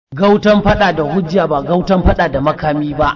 Gautan fada da hujja ba gautan fada da makami ba.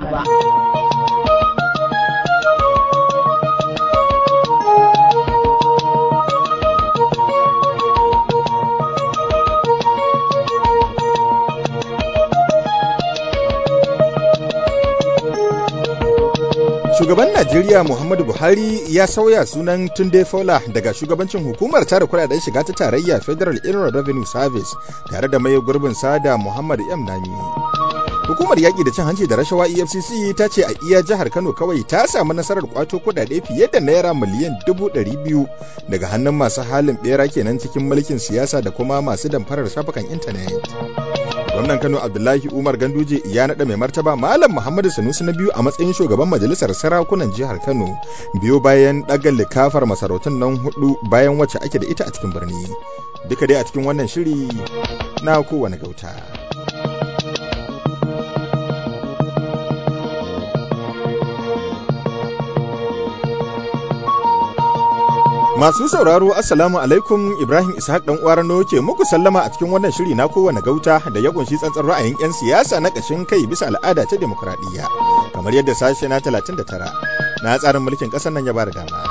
Shugaban Najeriya Muhammadu Buhari ya sauya sunan Tunde Fola daga shugabancin hukumar tara kudaden shiga ta tarayya Federal Inland Revenue Service tare da mai gurbin sada Muhammad M. Nami. Hukumar yaƙi da cin hanci da rashawa EFCC ta ce a iya jihar Kano kawai ta samu nasarar kwato kudade fiye da naira miliyan dubu ɗari biyu daga hannun masu halin ɓera kenan cikin mulkin siyasa da kuma masu damfarar shafukan intanet. gwamnan kano abdullahi umar ganduje ya naɗa mai martaba malam muhammadu sanusi na biyu a matsayin shugaban majalisar sarakunan jihar kano biyo bayan ɗaga likafar masarautun nan hudu bayan wacce ake da ita a cikin birni duka dai a cikin wannan shiri na kowane gauta Masu sauraro Assalamu alaikum Ibrahim Ishaq dan Uwarano ke muku sallama a cikin wannan shiri na kowane gauta da ya kunshi tsantsan ra'ayin 'yan siyasa na ƙashin kai bisa al'ada ta demokuraɗiyya kamar yadda sashe na 39 na tsarin mulkin ƙasar nan ya ba da dama.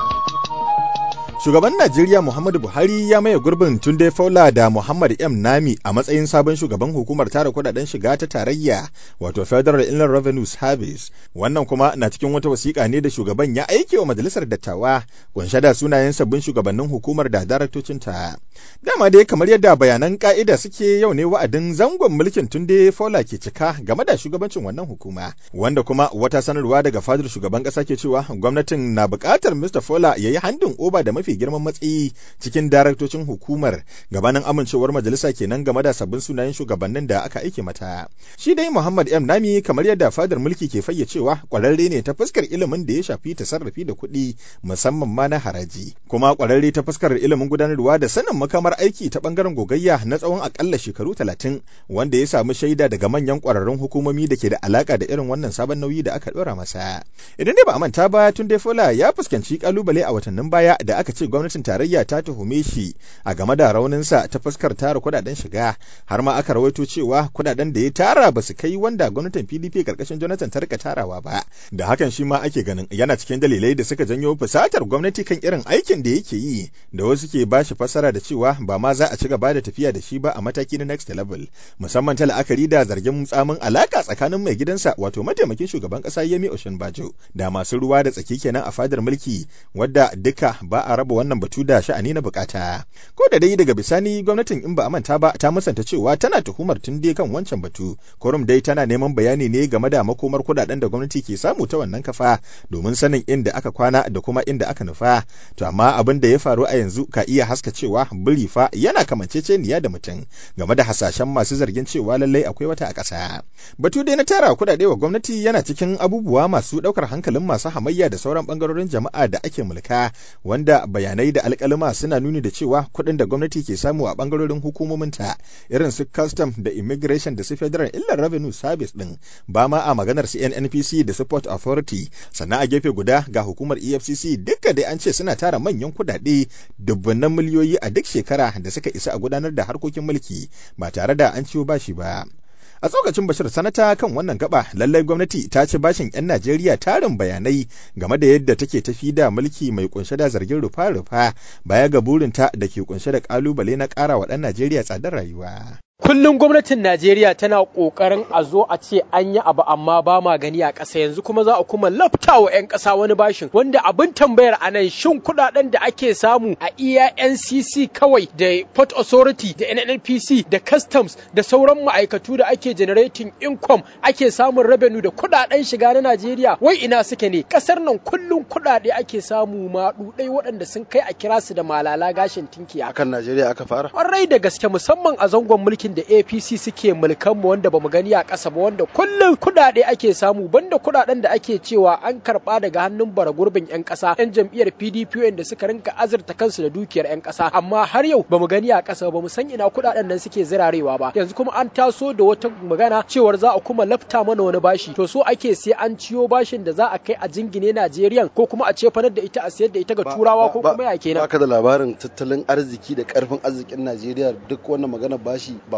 Shugaban Najeriya Muhammadu Buhari ya maye gurbin Tunde Faula da Muhammad M. Nami a matsayin sabon shugaban hukumar tara kudaden shiga ta tarayya wato Federal Inland Revenue Service. Wannan kuma na cikin wata wasiƙa ne da shugaban ya aike wa majalisar dattawa kunshe da sunayen sabbin shugabannin hukumar da daraktocinta. Dama dai kamar yadda bayanan ka'ida suke yau ne wa'adin zangon mulkin Tunde Faula ke cika game da shugabancin wannan hukuma wanda kuma wata sanarwa daga fadar shugaban ƙasa ke cewa gwamnatin na buƙatar Mr. Fola ya yi handin oba da mafi mafi girman matsayi cikin daraktocin hukumar gabanin amincewar majalisa kenan game da sabbin sunayen shugabannin da aka aike mata. Shi dai Muhammad M Nami kamar yadda fadar mulki ke fayyacewa kwararre ne ta fuskar ilimin da ya shafi tasarrufi da kuɗi musamman ma na haraji. Kuma kwararre ta fuskar ilimin gudanarwa da sanin makamar aiki ta bangaren gogayya na tsawon akalla shekaru talatin wanda ya samu shaida daga manyan kwararrun hukumomi da ke da alaka da irin wannan sabon nauyi da aka ɗora masa. Idan dai ba a manta ba tun dai Fola ya fuskanci kalubale a watannin baya da aka ce gwamnatin tarayya ta tuhume shi a game da rauninsa ta fuskar tara kudaden shiga har ma aka rawaito cewa kudaden da ya tara ba su kai wanda gwamnatin PDP karkashin Jonathan ta rika tarawa ba da hakan shi ma ake ganin yana cikin dalilai da suka janyo fusatar gwamnati kan irin aikin da yake yi da wasu ke ba shi fasara da cewa ba ma za a ci gaba da tafiya da shi ba a mataki na next level musamman ta la'akari da zargin tsamin alaka tsakanin mai gidansa wato mataimakin shugaban kasa Yemi Oshinbajo da masu ruwa da tsaki kenan a fadar mulki wadda duka ba a raba wannan batu da sha'ani na bukata. Ko da dai daga bisani gwamnatin in ba a manta ba ta musanta cewa tana tuhumar tun dai kan wancan batu. Kurum dai tana neman bayani ne game da makomar kudaden da gwamnati ke samu ta wannan kafa domin sanin inda aka kwana da kuma inda aka nufa. To amma abin da ya faru a yanzu ka iya haska cewa biri fa yana kamanceceniya da mutum game da hasashen masu zargin cewa lallai akwai wata a ƙasa. Batu dai na tara kudade wa gwamnati yana cikin abubuwa masu ɗaukar hankalin masu hamayya da sauran ɓangarorin jama'a da ake mulka wanda bayanai da alkalima suna nuni da cewa kuɗin da gwamnati ke samu a ɓangarorin hukumominta irin su custom da immigration da su federal illar revenue service ɗin ba ma a maganar su nnpc da support authority sannan a gefe guda ga hukumar efcc duka dai an ce suna tara manyan kuɗaɗe dubbannan miliyoyi a duk shekara da suka isa a gudanar da harkokin mulki ba tare da an ciwo bashi ba a tsokacin bashir sanata kan wannan gaba lallai gwamnati ta ci bashin 'yan najeriya tarin bayanai game da yadda take tafi da mulki mai kunshe da zargin rufa-rufa baya ga burinta da ke kunshe da kalubale na ƙara wa ɗan najeriya tsadar rayuwa Kullum gwamnatin Najeriya tana ƙoƙarin a zo a ce an yi abu amma ba ma gani a ƙasa yanzu kuma za a kuma lafta wa 'yan ƙasa wani bashin wanda abin tambayar a nan shin kuɗaɗen da ake samu a iya NCC kawai da Port Authority da NNPC da Customs da sauran ma'aikatu da ake generating income ake samun revenue da kuɗaɗen shiga na Najeriya wai ina suke ne ƙasar nan kullum kuɗaɗe ake samu maɗuɗai waɗanda sun kai a kira su da malala gashin tinkiya. Akan Najeriya aka fara? Ƙwarai da gaske musamman a zangon mulkin da APC suke mulkan mu wanda bamu gani a ƙasa ba wanda kullum kuɗaɗe ake samu banda kuɗaɗen da ake cewa an karɓa daga hannun bara gurbin 'yan ƙasa 'yan jam'iyyar PDP wanda suka rinka azurta kansu da dukiyar 'yan ƙasa amma har yau bamu gani a ƙasa ba mu san ina kuɗaɗen nan suke zirarewa ba yanzu kuma an taso da wata magana cewar za a kuma lafta mana wani bashi to so ake sai an ciyo bashin da za a kai a jingine Najeriya ko kuma a cefanar da ita a sayar da ita ga turawa ko kuma ya kenan baka da labarin tattalin arziki da karfin arzikin Najeriya duk wannan magana bashi ba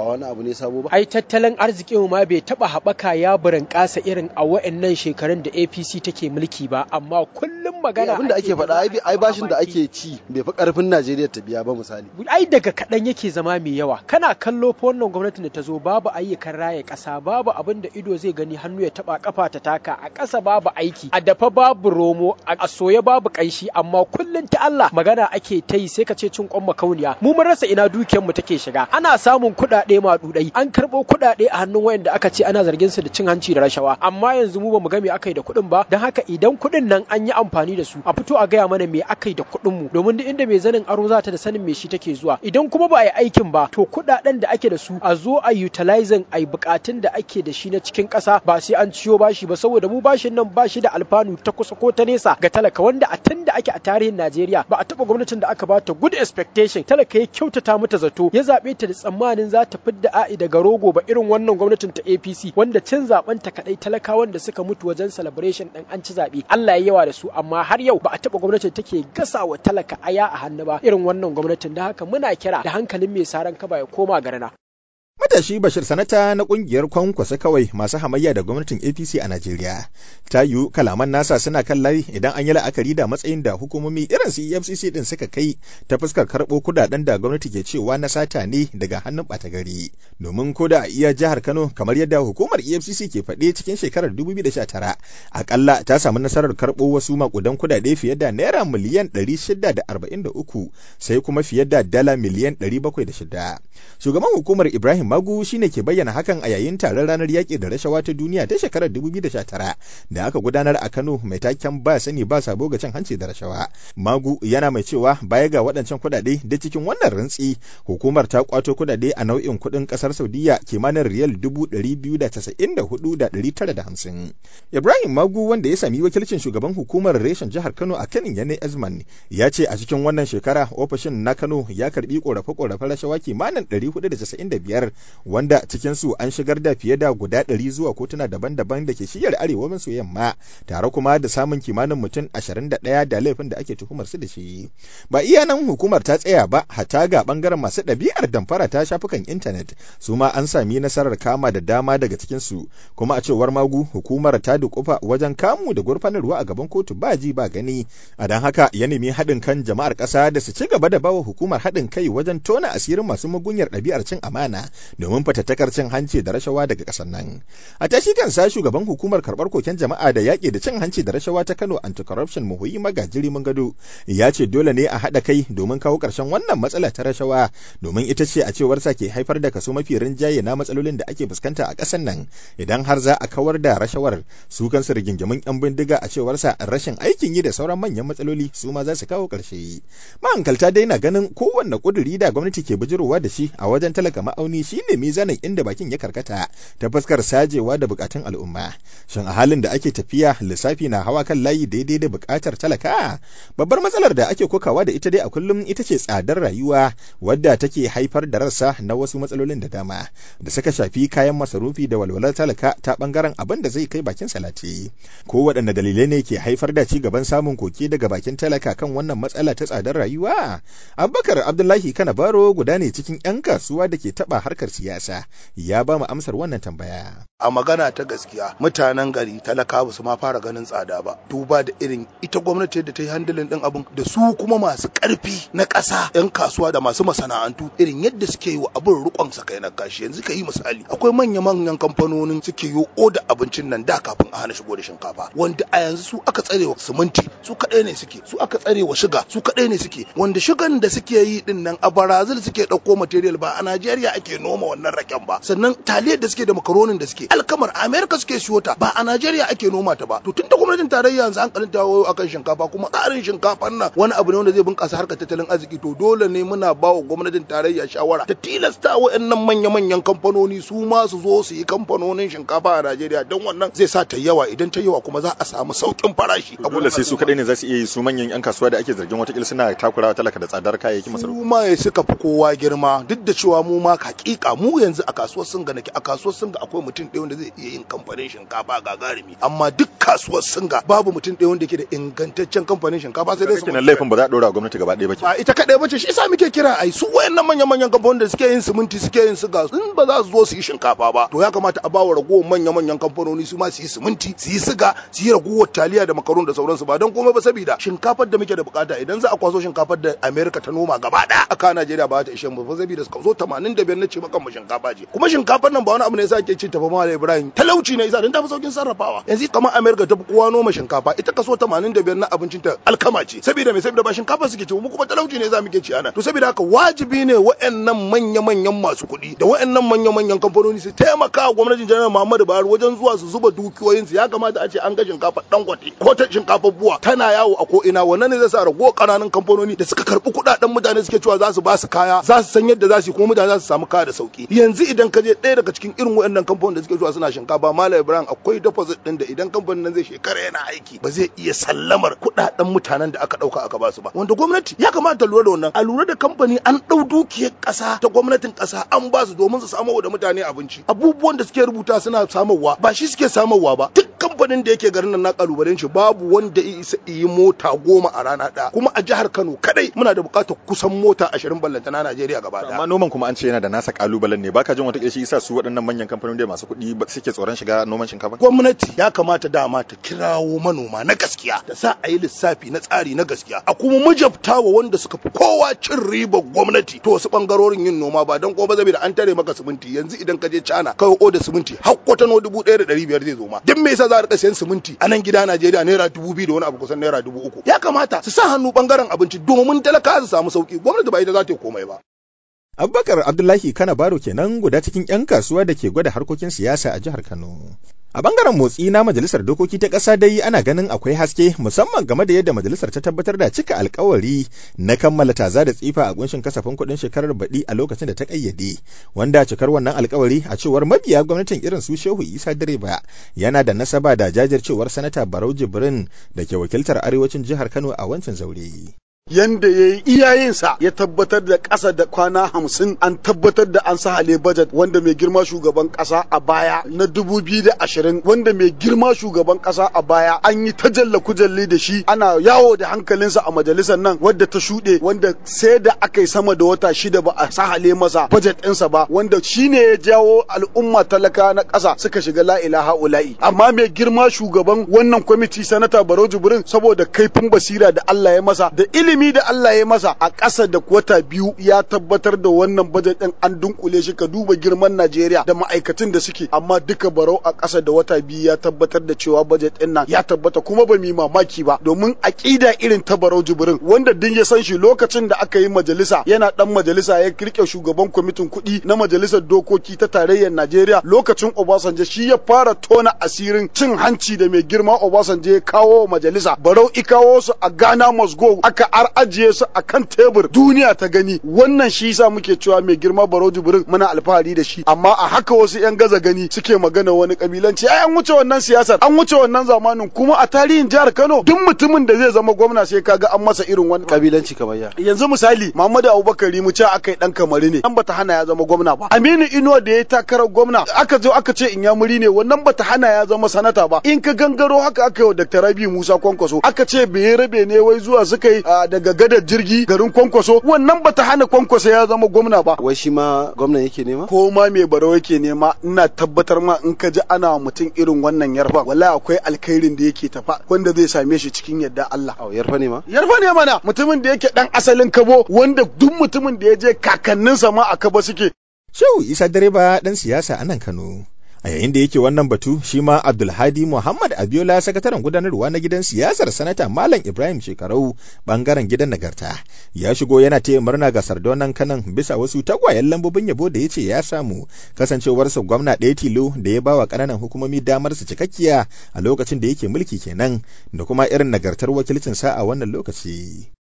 wani abu ne sabo ba ai tattalin arzikin ma bai taba haɓaka ya burinƙasa irin a wa'annan shekarun da APC take mulki ba amma kullum magana abin da ake faɗa ai bashin da ake ci bai fi ƙarfin Najeriya ta biya ba misali ai daga kaɗan yake zama mai yawa kana kallo fa wannan gwamnatin da ta zo babu ayyukan raya ƙasa babu abin da ido zai gani hannu ya taba kafa ta taka a ƙasa babu aiki a dafa babu romo a soye babu ƙanshi amma kullum ta Allah magana ake ta yi sai ka ce cin kwan makauniya mu mun rasa ina dukiyar mu take shiga ana samun kuɗaɗe maɗuɗai an karɓo kuɗaɗe a hannun wayanda aka ce ana zargin su da cin hanci da rashawa amma yanzu mu bamu ga me aka yi da kuɗin ba don haka idan kuɗin nan an yi amfani da su a fito a gaya mana me aka yi da kuɗin mu domin duk inda mai zanin aro za ta da sanin me shi take zuwa idan kuma ba a yi aikin ba to kuɗaɗen da ake da su a zo a utilizing a yi buƙatun da ake da shi na cikin ƙasa ba sai an ciyo bashi ba saboda mu bashin nan bashi da alfanu ta kusa ko ta nesa ga talaka wanda a tun da ake a tarihin Najeriya ba a taɓa gwamnatin da aka bata good expectation talaka ya kyautata mata zato ya zaɓe ta da tsammanin za ta fidda a'i daga rogo ba irin wannan gwamnatin ta APC wanda cin zaben ta kadai talakawan da suka mutu wajen celebration din an ci zaɓe Allah ya yawa da su amma har yau ba a taɓa gwamnatin take gasa wa talaka aya a hannu ba irin wannan gwamnatin da haka muna kira da hankalin mai saran kaba ya koma garana Matashi Bashir Sanata na kungiyar kwankwasa kawai masu hamayya da gwamnatin APC a Najeriya. Ta yiwu kalaman nasa suna kan layi idan an yi la'akari da matsayin da hukumomi irin su EFCC din suka kai ta fuskar karɓo kudaden da gwamnati ke cewa na sata ne daga hannun ɓata gari. Domin ko da a iya jihar Kano kamar yadda hukumar EFCC ke faɗe cikin shekarar 2019 akalla ta samu nasarar karɓo wasu makudan kudade fiye da naira miliyan 643 sai kuma fiye da dala miliyan 706. Shugaban hukumar Ibrahim Magu shine ke bayyana hakan a yayin taron ranar yaƙi da rashawa ta duniya ta shekarar 2019 da aka gudanar a Kano mai taken ba sani ba sabo ga cin hanci da rashawa. Magu yana mai cewa baya ga waɗancan kuɗaɗe da cikin wannan rantsi hukumar ta kwato kuɗaɗe a nau'in kuɗin ƙasar Saudiya kimanin riyal 294,950. Ibrahim Magu wanda ya sami wakilcin shugaban hukumar reshen jihar Kano a Kanin Yane Azman ya ce a cikin wannan shekara ofishin na Kano ya karbi korafe-korafen rashawa kimanin 495 wanda cikinsu an shigar da fiye da guda ɗari zuwa kotuna daban-daban da ke shiyar arewa maso yamma tare kuma da samun kimanin mutum ashirin da ɗaya da laifin da ake tuhumar su da shi ba iya nan hukumar ta tsaya ba hata ga bangaren masu ɗabi'ar damfara ta shafukan intanet su ma an sami nasarar kama da dama daga cikinsu kuma a cewar magu hukumar ta dukufa wajen kamu da gurfanarwa a gaban kotu ba ji ba gani a don haka ya nemi haɗin kan jama'ar ƙasa da su ci gaba da bawa hukumar haɗin kai wajen tona asirin masu magunyar ɗabi'ar cin amana domin fatattakar cin hanci da rashawa daga ƙasar nan. A tashi kansa shugaban hukumar karɓar koken jama'a da yaƙi da cin hanci da rashawa ta Kano Anti-Corruption Muhuyi Magajiri Gado ya ce dole ne a haɗa kai domin kawo ƙarshen wannan matsala ta rashawa domin ita ce a cewar sa ke haifar da kaso mafi rinjaye na matsalolin da ake fuskanta a ƙasar nan idan har za a kawar da rashawar su kansu rigingimin 'yan bindiga a cewar sa rashin aikin yi da sauran manyan matsaloli su ma za su kawo ƙarshe. Mahankalta dai na ganin kowanne ƙuduri da gwamnati ke bijirowa da shi a wajen talaka ma'auni shi ne mizanin inda bakin ya karkata ta fuskar sajewa da bukatun al'umma shin a halin da ake tafiya lissafi na hawa kan layi daidai da bukatar talaka babbar matsalar da ake kokawa da ita dai a kullum ita ce tsadar rayuwa wadda take haifar da rassa na wasu matsalolin da dama da suka shafi kayan masarufi da walwalar talaka ta bangaren abin da zai kai bakin salati ko waɗanne dalilai ne ke haifar da ci gaban samun koke daga bakin talaka kan wannan matsala ta tsadar rayuwa abubakar abdullahi kana baro guda ne cikin 'yan kasuwa da ke taɓa harkar siyasa ya ba mu amsar wannan tambaya. A magana ta gaskiya mutanen gari talaka ba su ma fara ganin tsada ba duba da irin ita gwamnati da ta yi handilin din abin da su kuma masu karfi na ƙasa 'yan kasuwa da masu masana'antu irin yadda suke yi wa abin rukon sakai na kashi yanzu ka yi misali akwai manya-manyan kamfanonin suke yi oda abincin nan da kafin a hana shigo da shinkafa wanda a yanzu su aka tsare wa siminti su kaɗai ne suke su aka tsare wa shiga su kaɗai ne suke wanda shigan da suke yi din nan a Brazil suke ɗauko material ba a Najeriya ake noma wannan raken ba sannan taliyar da suke da makaronin da suke alkamar America suke siyo ta ba a Najeriya ake noma ta ba to tun da gwamnatin tarayya yanzu an kalanta wayo akan shinkafa kuma tsarin shinkafan nan wani abu ne wanda zai bunkasa harkar tattalin arziki to dole ne muna ba wa gwamnatin tarayya shawara ta tilasta waɗannan manya-manyan kamfanoni su ma su zo su yi kamfanonin shinkafa a Najeriya don wannan zai sa ta yawa idan ta yawa kuma za a samu saukin farashi dole sai su kadai ne za su iya yi su manyan yan kasuwa da ake zargin watakila suna takurawa talaka da tsadar kayayyaki masarufi su ma suka fi kowa girma duk da cewa mu ma hakika mu yanzu a kasuwar sun ga nake a kasuwar sun ga akwai mutum ɗaya wanda zai iya yin kamfanin shinkafa gagarumi amma duk kasuwar singa babu mutum ɗaya wanda yake da ingantaccen kamfanin shinkafa sai dai su kenan laifin ba za a dora gwamnati gaba ɗaya ba ke ba ita kaɗai bace shi yasa muke kira ai su wayannan manyan manyan kamfanonin da suke yin siminti suke yin siga in ba za su zo su yi shinkafa ba to ya kamata a bawa ragowar manya manyan kamfanoni su ma su yi siminti su yi siga su yi ragowar taliya da makaroni da sauransu ba don komai ba saboda shinkafar da muke da bukata idan za a kwaso shinkafar da America ta noma gaba ɗaya aka Najeriya ba ta ishe mu ba saboda kaso 85 na ce maka mu shinkafa ce kuma shinkafar nan ba wani abu ne yasa ake cin ta ba Malam Ibrahim talauci ne yasa don ta fi saukin sarrafawa yanzu kamar America ta fi kowa noma shinkafa ita kaso 85 na abincin ta alkama ce saboda me saboda ba shinkafa suke ci mu kuma talauci ne za mu ke ci ana to saboda haka wajibi ne waɗannan manya-manyan masu kuɗi da waɗannan manya-manyan kamfanoni su taimaka wa gwamnatin janar Muhammadu Buhari wajen zuwa su zuba dukiyoyin su ya kamata a ce an ga shinkafa dangote ko ta shinkafa buwa tana yawo a ko ina wannan ne zai sa rago kananan kamfanoni da suka karbi kuɗaɗen mutane suke cewa za su ba su kaya za su san yadda za su yi kuma mutane za su samu kaya da sauki yanzu idan ka je ɗaya daga cikin irin waɗannan kamfanonin da suke zuwa suna shinkafa Malam Ibrahim akwai deposit ɗin da idan kamfanin nan zai shekara yana aiki ba zai iya sallamar kuɗaɗen mutanen da aka ɗauka aka ba su ba wanda gwamnati ya kamata ta lura da wannan a lura da kamfani an ɗau dukiyar ƙasa ta gwamnatin ƙasa an ba su domin su samo da mutane abinci abubuwan da suke rubuta suna samarwa ba shi suke samarwa ba duk kamfanin da yake garin nan na kalubalen shi babu wanda ya isa yi mota goma a rana ɗaya kuma a jihar Kano kadai muna da buƙatar kusan mota ashirin ballanta na Najeriya gaba ɗaya amma noman kuma an ce yana da nasa kalubalen ne baka jin wata shi yasa su waɗannan manyan kamfanoni da masu kuɗi ba suke tsoron shiga noman shinkafa gwamnati ya kamata dama ta kirawo manoma na gaskiya da sa a yi lissafi na tsari na gaskiya a kuma mujabtawa wanda suka fi kowa cin ribar gwamnati to wasu bangarorin yin noma ba don kuma ba da an tare maka siminti yanzu idan ka je China kai oda siminti har kwatano dubu ɗaya da ɗari biyar zai zo ma duk me yasa za a rika sayan siminti a nan gida Najeriya naira dubu biyu da wani abu kusan naira dubu uku ya kamata su sa hannu bangaren abinci domin talaka su samu sauki gwamnati ba ita za ta yi komai ba Abubakar Abdullahi Kana Baro kenan guda cikin 'yan kasuwa da ke gwada harkokin siyasa a jihar Kano. A bangaren motsi na Majalisar Dokoki ta ƙasa dai ana ganin akwai haske musamman game da yadda majalisar ta tabbatar da cika alkawari na kammala taza da tsifa a kunshin kasafin kuɗin shekarar baɗi a lokacin da ta ƙayyade, wanda cikar wannan alkawari a cewar mabiya gwamnatin irin su Shehu Isa Direba yana da nasaba da jajircewar Sanata Barau Jibrin da ke wakiltar arewacin jihar Kano a wancan zaure. yanda ya yi iyayensa ya tabbatar da ƙasa da kwana hamsin an tabbatar da an sahale bajet wanda mai girma shugaban ƙasa a baya na dubu biyu da ashirin wanda mai girma shugaban ƙasa a baya an yi ta jalla kujalli da shi ana yawo da hankalinsa a majalisar nan wadda ta shuɗe wanda sai da aka yi sama da wata shida ba a sahale masa bajet ɗinsa ba wanda shi ne ya jawo al'umma talaka na ƙasa suka shiga la ilaha ula'i amma mai girma shugaban wannan kwamiti sanata barau jibrin saboda kaifin basira da Allah ya masa da ilimi ilimi da Allah ya masa a ƙasa da wata biyu ya tabbatar da wannan bajet ɗin an dunkule shi ka duba girman Najeriya da ma'aikatan da suke amma duka barau a ƙasa da wata biyu ya tabbatar da cewa bajet ɗin nan ya tabbata kuma ba mu mamaki ba domin aƙida irin ta barau jibrin wanda din ya san shi lokacin da aka yi majalisa yana dan majalisa ya kirke shugaban kwamitin kuɗi na majalisar dokoki ta tarayyar Najeriya lokacin Obasanjo shi ya fara tona asirin cin hanci da mai girma Obasanjo ya kawo majalisa barau ikawo su a Ghana must go aka har ajiye su a kan tebur duniya ta gani wannan shi yasa muke cewa mai girma baro jibrin muna alfahari da shi amma a haka wasu yan gaza gani suke magana wani kabilanci ai an wuce wannan siyasar an wuce wannan zamanin kuma a tarihin jihar Kano duk mutumin da zai zama gwamna sai kaga an masa irin wani kabilanci kamar ya yanzu misali Muhammadu Abubakar mu ce akai dan kamari ne an bata hana ya zama gwamna ba Aminu Inuwa da ya takarar gwamna aka zo aka ce in ya muri ne wannan bata hana ya zama sanata ba in ka gangaro haka aka yi wa Dr. Rabi Musa Kwankwaso aka ce bai rabe ne wai zuwa suka yi daga gadar jirgi garin kwankwaso wannan bata hana kwankwaso ya zama gwamna ba wai shi ma gwamnan yake nema ko ma mai barau yake nema ina tabbatar ma in ka ji ana mutum irin wannan yarfa wallahi akwai alkhairin da yake tafa wanda zai same shi cikin yadda Allah au yarfa ne ma yarfa ne mana mutumin da yake dan asalin kabo wanda duk mutumin da ya je kakanninsa ma a kabo suke Shehu Isa direba dan siyasa a nan Kano a yayin da yake wannan batu shi ma abdulhadi muhammad abiola sakataren gudanarwa na gidan siyasar sanata malam ibrahim shekarau bangaren gidan nagarta ya shigo yana taya murna ga sardonan kanan bisa wasu tagwayen lambobin yabo da ya ce ya samu kasancewarsa gwamna ɗaya tilo da ya bawa ƙananan hukumomi damar su cikakkiya a lokacin da yake mulki kenan da kuma irin nagartar wakilcinsa a wannan lokaci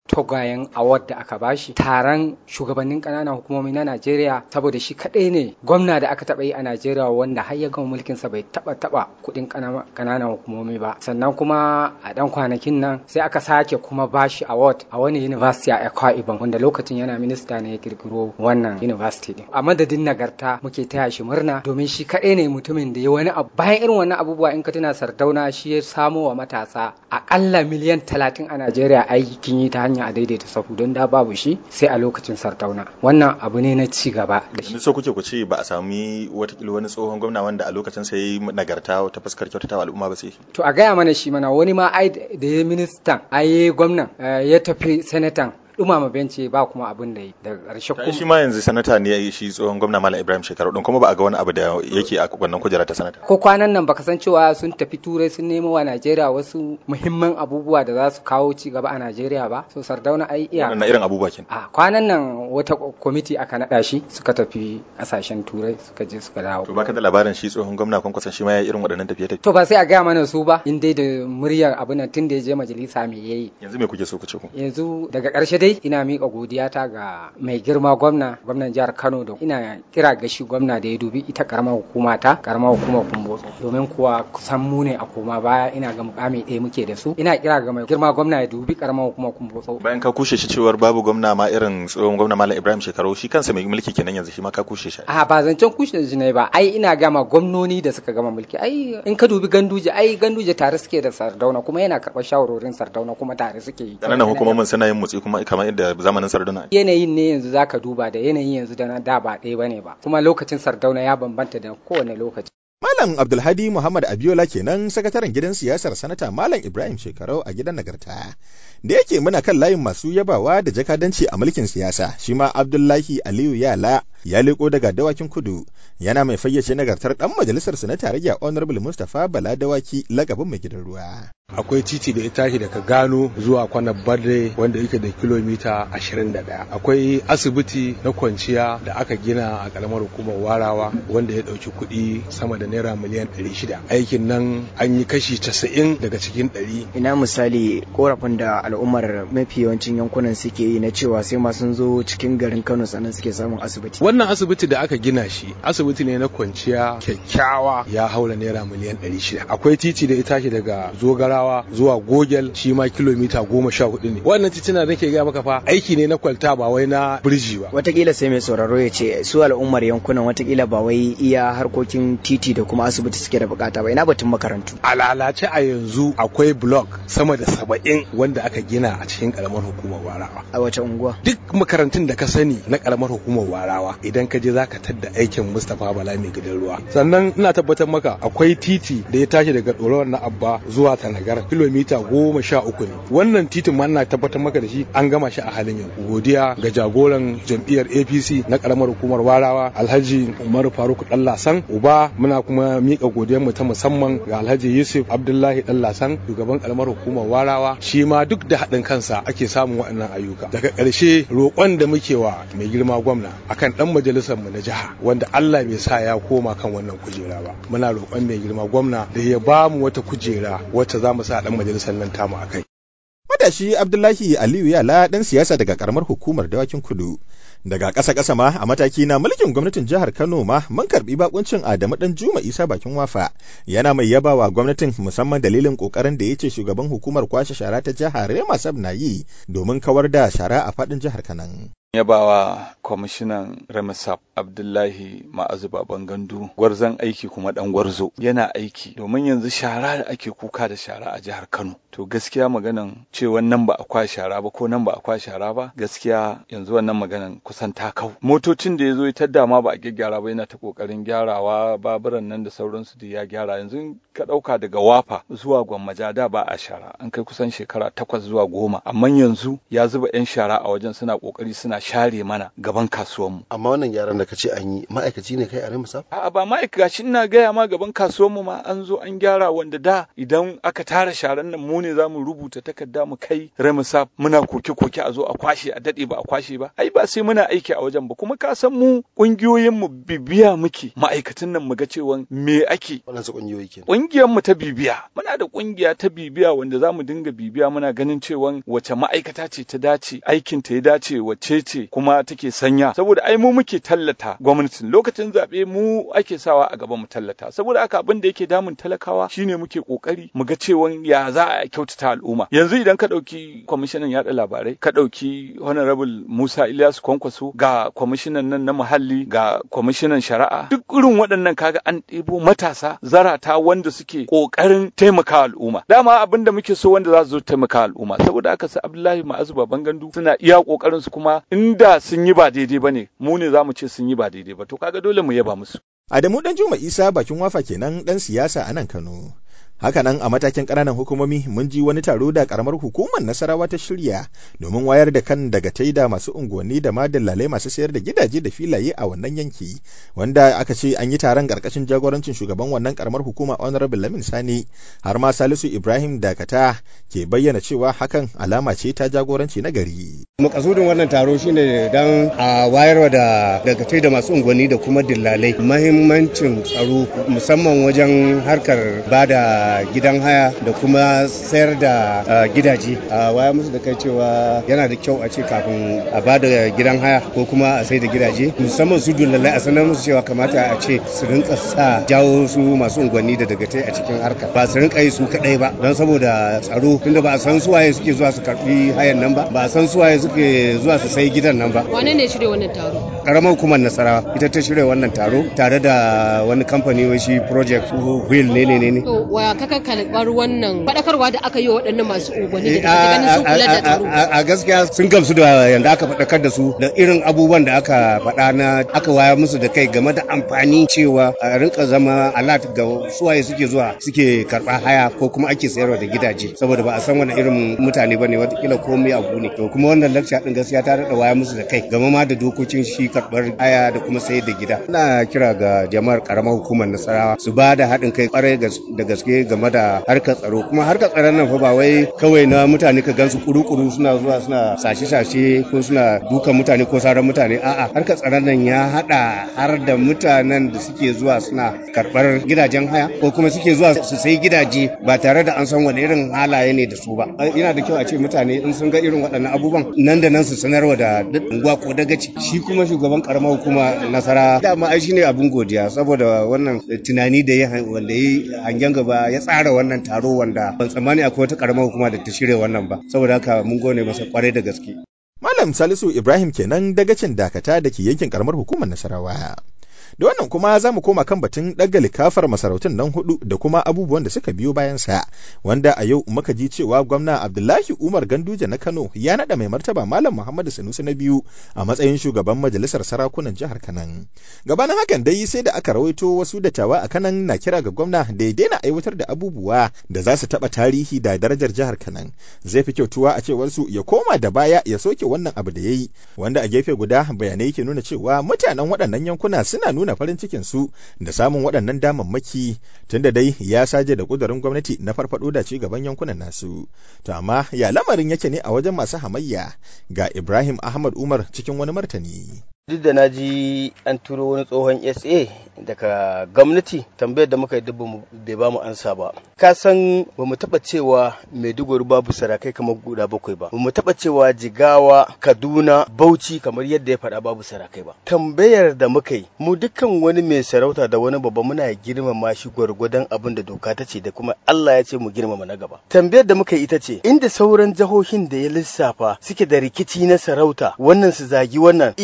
togayen award da aka bashi taron shugabannin ƙananan hukumomi na Najeriya saboda shi kaɗai ne gwamna da aka taɓa yi a Najeriya wanda har ya gama mulkin sa bai taɓa taɓa kuɗin ƙananan hukumomi ba sannan kuma a ɗan kwanakin nan sai aka sake kuma bashi award a wani university a Akwa Ibom wanda lokacin yana minista ne ya kirkiro wannan university din a madadin nagarta muke taya shi murna domin shi kaɗai ne mutumin da ya wani abu bayan irin wannan abubuwa in ka tuna Sardauna shi ya samo wa matasa aƙalla miliyan talatin a Najeriya aikin yi ta hanya a daidaita sahu don da babu shi sai a lokacin sardauna wannan abu ne na ci gaba da shi so kuke ku ce ba a sami watakila wani tsohon gwamna wanda a lokacin sai yi nagarta ta fuskar kyautatawa al'umma ba sai to a gaya mana shi mana wani ma ai da ya ministan ai gwamnan ya tafi senatan dumama benci ba kuma abin da daga ƙarshe kuma shi ma yanzu sanata ne shi tsohon gwamna Malam Ibrahim Shekaru din kuma ba a ga wani abu da yake a wannan kujera ta sanata ko kwanan nan baka san cewa sun tafi turai sun nemo wa Najeriya wasu muhimman abubuwa da za su kawo ci gaba a Najeriya ba so Sardauna ai iya wannan irin abubuwa kin a kwanan nan wata kwamiti aka nada shi suka tafi kasashen turai suka je suka dawo to baka da labarin shi tsohon gwamna kun kusan shi ma ya irin waɗannan tafiye tafiye to ba sai a gaya mana su ba in dai da muryar abin nan tun da ya je majalisa me yayi yanzu me kuke so ku ce ku yanzu daga ƙarshe dai ina miƙa godiyata ga mai girma gwamna gwamnan jihar Kano da ina kira ga shi gwamna da ya dubi ita karamar hukuma ta karamar hukumar Kumbotso domin kuwa kusan mu ne a koma baya ina ga mukami ɗaya muke da su ina kira ga mai girma gwamna ya dubi karamar hukumar Kumbotso bayan ka kushe shi cewar babu gwamna ma irin tsohon gwamna Malam Ibrahim Shekaru shi kansa mai mulki kenan yanzu shi ma ka kushe shi a ba zancen kushe shi ne ba ai ina gama gwamnoni da suka gama mulki ai in ka dubi ganduje ai ganduje tare suke da Sardauna kuma yana karɓar shawarorin Sardauna kuma tare suke yi kananan hukumomin suna yin mutsi kuma kamar yadda zamanin Sardauna yanayin ne yanzu zaka duba da yanayin yanzu da na da ba ɗaya bane ba kuma lokacin Sardauna ya bambanta da kowane lokaci Malam Abdulhadi Muhammad Abiola kenan sakataren gidan siyasar sanata Malam Ibrahim Shekarau a gidan nagarta. Da yake muna kan layin masu yabawa da jakadanci a mulkin siyasa, shi ma Abdullahi Aliyu Yala ya leko daga dawakin kudu yana mai fayyace nagartar dan majalisar na tarayya Honorable Mustapha Bala Dawaki lagabin mai gidan ruwa. akwai titi da ya tashi daga gano zuwa kwanar barde wanda yake da kilomita 21 akwai asibiti na kwanciya da aka gina a karamar hukumar warawa wanda ya dauki kuɗi sama da naira miliyan 600 aikin nan an yi kashi 90 daga cikin 100 ina misali korafin da al'ummar mafi yawancin yankunan suke yi na cewa sai ma sun zo cikin garin kano sannan suke samun asibiti wannan asibiti da aka gina shi asibiti ne na kwanciya kyakkyawa ya haura naira miliyan 600 akwai titi da ya tashi daga zogara Nasarawa zuwa Gogel shi ma kilomita goma sha hudu ne. Wannan titina da nake gaya maka fa aiki ne na kwalta ba wai na birji ba. Watakila sai mai sauraro ya ce su al'ummar yankunan watakila ba wai iya harkokin titi da kuma asibiti suke da bukata ba ina batun makarantu. A lalace a yanzu akwai blok sama da saba'in wanda aka gina a cikin karamar hukumar Warawa. A wace unguwa? Duk makarantun da ka sani na karamar hukumar Warawa idan ka je zaka tadda aikin Mustapha Bala mai gidan ruwa. Sannan ina tabbatar maka akwai titi da ya tashi daga Dorawar na Abba zuwa Tanagar kilomita goma sha uku ne wannan titin ma ina tabbatar maka da shi an gama shi a halin yanzu godiya ga jagoran jam'iyyar apc na karamar hukumar warawa alhaji umaru faruk dallasan uba muna kuma mika godiyar mu ta musamman ga alhaji yusuf abdullahi dallasan shugaban karamar hukumar warawa shi ma duk da haɗin kansa ake samun waɗannan ayyuka daga ƙarshe roƙon da muke wa mai girma gwamna akan ɗan majalisar mu na jiha wanda allah bai sa ya koma kan wannan kujera ba muna roƙon mai girma gwamna da ya ba mu wata kujera wacce za mu sa dan majalisar nan tamu a kai. Matashi Abdullahi Aliyu Yala ɗan siyasa daga karamar hukumar dawakin kudu. Daga ƙasa ƙasa ma a mataki na mulkin gwamnatin jihar Kano ma mun karɓi bakuncin Adamu ɗan Juma Isa bakin wafa. Yana mai yabawa gwamnatin musamman dalilin ƙoƙarin da ya ce shugaban hukumar kwashe shara ta jihar Rema Sab na yi domin kawar da shara a faɗin jihar Kanan. yabawa kwamishinan remisap abdullahi ma'azu baban gandu gwarzon aiki kuma dan gwarzo yana aiki domin yanzu shara da ake kuka da shara a jihar kano to gaskiya maganan cewa nan ba a kwa shara ba ko nan ba a kwa shara ba gaskiya yanzu wannan maganan kusan ta kau motocin da ya zo ta dama ba a gyaggyara ba yana ta kokarin gyarawa baburan nan da sauransu da ya gyara yanzu ka dauka daga wafa zuwa gwammaja da ba a shara an kai kusan shekara takwas zuwa goma amma yanzu ya zuba yan shara a wajen suna kokari suna share mana gaban kasuwanmu amma wannan gyaran da kace an yi ma'aikaci ne kai a Remusa a'a ba ma'aikaci ina gaya ma gaban kasuwanmu ma an zo an gyara wanda da idan aka tara sharan nan mu ne za mu rubuta takarda mu kai Remusa muna koke-koke a zo a kwashe a dade ba a kwashe ba ai ba sai muna aiki a wajen ba kuma ka san mu kungiyoyin mu bibiya muke ma'aikatan nan mu ga cewa me ake waɗansu kungiyoyi kenan kungiyar mu ta bibiya muna da kungiya ta bibiya wanda za mu dinga bibiya muna ganin cewa wace ma'aikata ce ta dace aikin ta ya dace wacce ce kuma take sanya saboda ai mu muke tallata gwamnatin lokacin zaɓe mu ake sawa a gaban mu tallata saboda haka abin da yake damun talakawa shine muke kokari mu ga cewa ya za a kyautata al'umma yanzu idan ka ɗauki kwamishinan yaɗa labarai ka ɗauki honorable Musa Ilyasu Kwankwaso ga kwamishinan nan na muhalli ga kwamishinan shari'a duk irin waɗannan kaga an ɗebo matasa zarata wanda suke ƙoƙarin taimaka al'umma dama abin da muke so wanda za su zo taimaka al'umma saboda haka su Abdullahi Ma'azu Baban Gandu suna iya ƙoƙarin su kuma inda sun yi ba daidai bane mu ne za mu ce sun yi ba daidai ba to kaga dole mu yaba musu Adamu Dan Juma Isa bakin wafa kenan dan siyasa a nan Kano. Hakanan a matakin ƙananan hukumomi mun ji wani taro da ƙaramar hukumar Nasarawa ta shirya domin wayar da kan daga taida masu unguwanni da ma dillalai masu sayar da gidaje da filaye a wannan yanki wanda aka ce an yi taron ƙarƙashin jagorancin shugaban wannan ƙaramar hukuma Honorable Lamin Sani har ma Salisu Ibrahim Dakata ke bayyana cewa hakan alama ce ta jagoranci na gari. Makasudin wannan taro shine dan a wayarwa da dagatai da masu unguwanni da kuma dillalai mahimmancin tsaro musamman wajen harkar bada gidan haya da kuma sayar da gidaje a waya musu da kai cewa yana da kyau a ce kafin a ba da gidan haya ko kuma a sai da gidaje musamman su dullalai a sanar musu cewa kamata a ce su rinka sa jawo su masu unguwanni da dagatai a cikin harka ba su rinka yi su kadai ba don saboda tsaro tunda ba a san su waye suke zuwa su karbi hayan nan ba ba a san su waye suke zuwa su sai gidan nan ba wane ne shirya wannan taro karamar hukumar nasarawa ita ta shirya wannan taro tare da wani kamfani wai shi project wheel ne ne ne to wa kaka karɓar wannan faɗakarwa da aka yi wa waɗannan masu unguwanni da kake ganin sun kula da tsaro a gaskiya sun gamsu da yanda aka faɗakar da su da irin abubuwan da aka faɗa na aka waya musu da kai game da amfani cewa a rinka zama alat ga suwaye suke zuwa suke karɓa haya ko kuma ake sayarwa da gidaje saboda ba a san wani irin mutane bane watakila komai abu ne to kuma wannan lecture din gaskiya ta daɗa waya musu da kai game ma da dokokin shi karɓar haya da kuma sayar da gida ina kira ga jama'ar karamar hukumar nasarawa su ba da haɗin kai kwarai da gaske game da harkar tsaro kuma harkar tsaron nan fa ba wai kawai na mutane ka gansu kuru-kuru suna zuwa suna sashe-sashe ko suna dukan mutane ko saran mutane a'a harkar tsaron nan ya hada har da mutanen da suke zuwa suna karbar gidajen haya ko kuma suke zuwa su sai gidaje ba tare da an san wani irin halaye ne da su ba yana da kyau a ce mutane in sun ga irin waɗannan abubuwan nan da nan su sanarwa da unguwa ko dagaci shi kuma shugaban karamar hukuma nasara dama ai shine abun godiya saboda wannan tunani da ya wanda ya hangen gaba ya tsara wannan taro wanda ban tsammani akwai wata karamar hukuma da ta shirya wannan ba saboda haka mun gone masa kwarai da gaske Malam Salisu Ibrahim kenan dagacin dakata da ke yankin karamar hukumar Nasarawa. Da wannan kuma za mu koma kan batun ɗaga likafar masarautun nan hudu da kuma abubuwan da suka biyo bayan sa, wanda a yau muka ji cewa gwamna Abdullahi Umar Ganduje na Kano ya naɗa mai martaba Malam Muhammadu Sanusi na biyu a matsayin shugaban majalisar sarakunan jihar Kanan. Gabanin hakan dai sai da aka rawaito wasu dattawa a Kanan na kira ga gwamna da ya daina aiwatar da abubuwa da za su taɓa tarihi da darajar jihar Kanan. Zai fi kyautuwa a cewar su ya koma da baya ya soke wannan abu da ya yi, wanda a gefe guda bayanai ke nuna cewa mutanen waɗannan yankuna suna nuna nuna farin cikin su da samun waɗannan damammaki tunda dai ya saje da ƙudurin gwamnati na farfaɗo da ci gaban yankunan nasu. To amma ya lamarin yake ne a wajen masu hamayya ga Ibrahim Ahmad Umar cikin wani martani. duk da na ji an turo wani tsohon sa daga gwamnati tambayar da muka yi duk bai ba mu ansa ba ka san ba mu taba cewa maiduguri babu sarakai kamar guda bakwai ba ba mu taba cewa jigawa kaduna bauchi kamar yadda ya faɗa babu sarakai ba tambayar da muka yi mu dukkan wani mai sarauta da wani babba muna girmama shi gwargwadon abin da doka ta ce da kuma allah ya ce mu girmama na gaba tambayar da muka yi ita ce inda sauran jihohin da ya lissafa suke da rikici na sarauta wannan su zagi wannan idan baka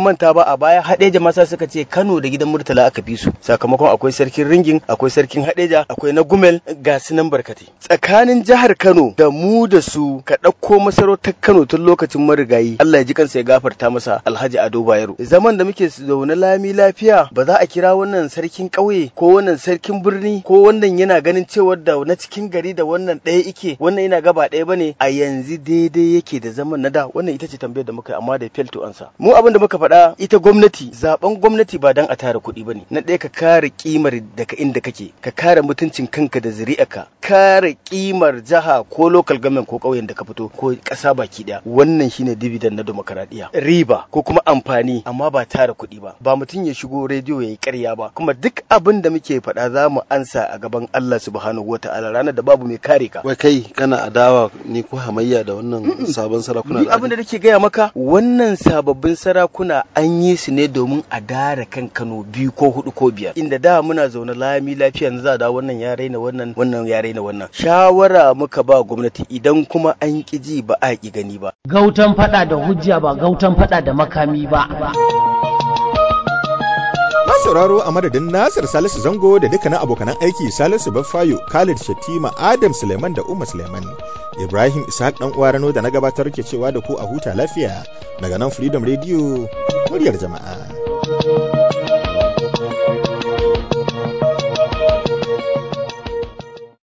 manta ba a baya hadeja masa suka ce Kano da gidan Murtala aka fi su sakamakon akwai sarkin ringin akwai sarkin hadeja akwai na gumel ga su nan barkate tsakanin jihar Kano da mu da su ka ɗauko masarautar Kano tun lokacin marigayi Allah ya ji kansa ya gafarta masa Alhaji Ado Bayero zaman da muke zaune lami lafiya ba za a kira wannan sarkin ƙauye ko wannan sarkin birni ko wannan yana ganin cewar da na cikin gari da wannan ɗaya ike wannan yana gaba ɗaya bane a yanzu daidai yake da zaman na da wannan ita ce tambayar da muka yi amma da fail to answer mu abin da muka faɗa ita gwamnati zaben gwamnati ba dan a tara kuɗi bane na ɗaya ka kare kimar daga inda kake ka kare mutuncin kanka da zuri'arka kare kimar jiha ko local government ko ƙauyen da ka fito ko ƙasa baki ɗaya wannan shine dividend na demokaradiyya riba ko kuma amfani amma ba tara kuɗi ba ba mutum ya shigo rediyo ya yi ƙarya ba kuma duk abin da muke faɗa za mu ansa a gaban Allah subhanahu wa ta'ala ranar da babu mai kare ka wai kai kana adawa ne ko hamayya da wannan sabon sarakuna ni abin da nake gaya maka wannan sababbin sarakuna an yi su ne domin a dara kan Kano biyu ko hudu ko biyar inda da muna zaune lami lafiya yanzu za da wannan ya raina wannan wannan ya raina wannan shawara muka ba gwamnati idan kuma an ki ji ba a ki gani ba gautan fada da hujja ba gautan fada da makami ba Na sauraro a madadin Nasir Salisu Zango da dukkanin abokanan aiki Salisu Baffayo, Khalid Shatima, Adam Suleiman da Umar Suleiman. Ibrahim Ishaq dan uwa Rano da na gabatar ke cewa da ku a huta lafiya daga nan Freedom Radio muryar jama'a.